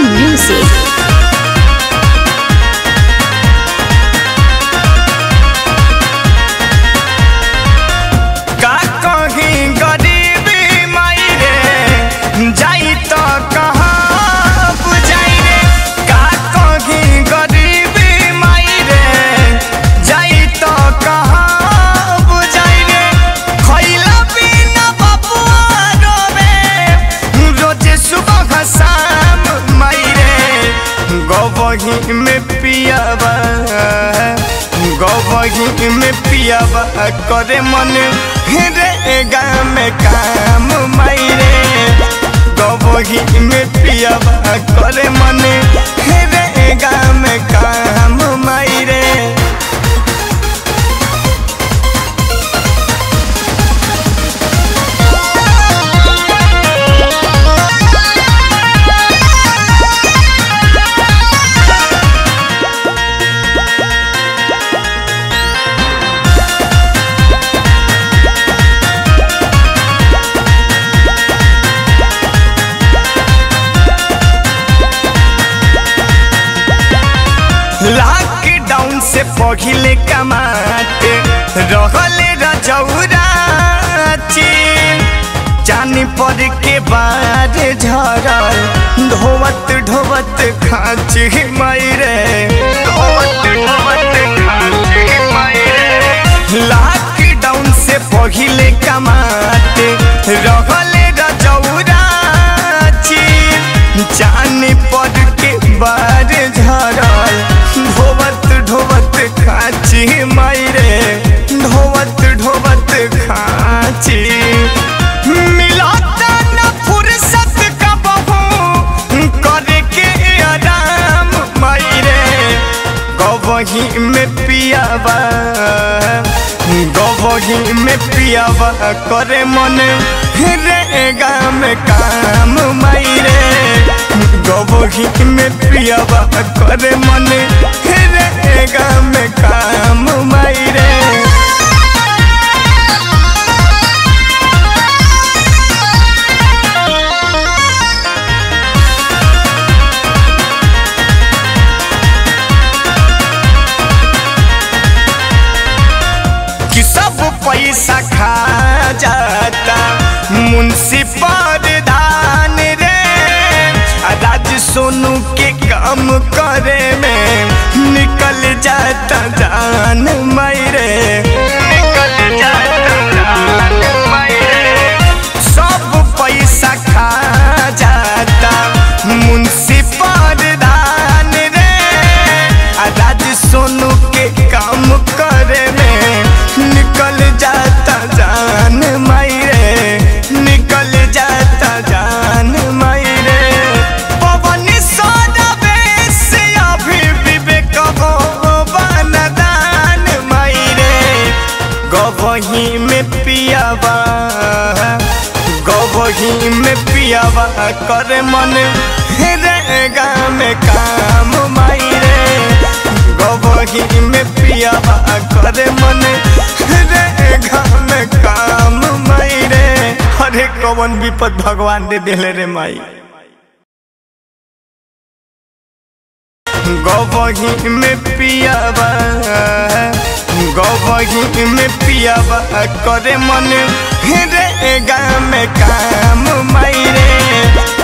music. का कहीं गरीबी माई रे जाई तो कहाँ बुझाई रे का कहीं गरीबी माई रे जाई तो कहाँ बुझाई रे खइला बिना बबुआ रोवे रोजे सुबह शाम माई रे गवही में पियावा गवही में पियावा करे मन रे गाम काम माई रे गवही में पियावा करे मन रे गाम काम माई रे लॉकडाउन से पहिले कमाते रहले रजौराची जानी पर के बाद झरल ढोवत ढोवत खाची मायरे ढोवत ढोवत खाची मायरे लॉकडाउन से पहिले कमाते रहले रजौराची जानी पर के बाद झरल ढोवत ढोवत खाची मायरे ढोवत ढोवत खाची मिलता न फुर्सत का बहू करे के आराम मायरे गवही में पियावा गवही में पियावा करे मन रे गाम काम मायरे गवही में पियावा करे मन रे गाम काम मायरे कि सब पैसा खा जाता मुंशी धान रे राज सोनू के काम करे में निकल जाता जान मैरे निकल जाता जान मैरे सब पैसा खा जाता मुंशी धान रे राज सोनू के काम करे में निकल जाता जान मायरे निकल जाता जान मायरे पवन सौरवे से अभी विवेक हो बनदान मायरे गवही में पियावा गवही में पियावा करे मन रे गाम काम मायरे गवही में पियावा करे मन रे गाम काम मायरे अरे कवन विपद भगवान दे दिले रे माई गवही में पियावा गवही में पियावा करे मन रे गाम काम मायरे